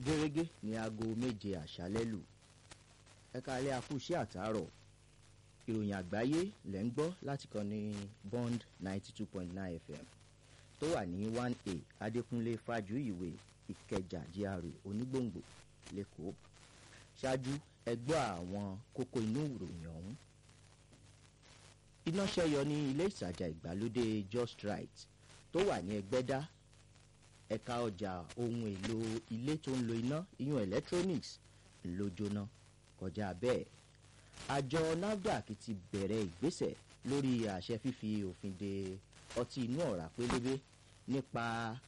gẹ́gẹ́ ní aago méje àṣálẹ́ lù ẹ̀ka alẹ́ akúṣẹ́ àtàárọ̀ ìròyìn àgbáyé lẹ́ ń gbọ́ láti kàn ní bond ninety two point nine fm tó wà ní one a adékúnlé fájúìwé ìkẹjà gra onígbòǹgbò lẹ́kọ̀ọ́ ṣáájú ẹgbọ́ àwọn kókó inú ìròyìn ọ̀hún iná ṣẹ́yọ ní ilé ìtajà ìgbàlódé just right tó wà ní ẹgbẹ́dá ẹ̀ka ọjà ohun èlò ilé tó ń lo iná iyún electronics ló jóná kọjá bẹ́ẹ̀ àjọ nafdac ti bẹ̀rẹ̀ ìgbésẹ̀ lórí àṣẹ fífi òfin de ọtí inú ọ̀rá pélébé nípa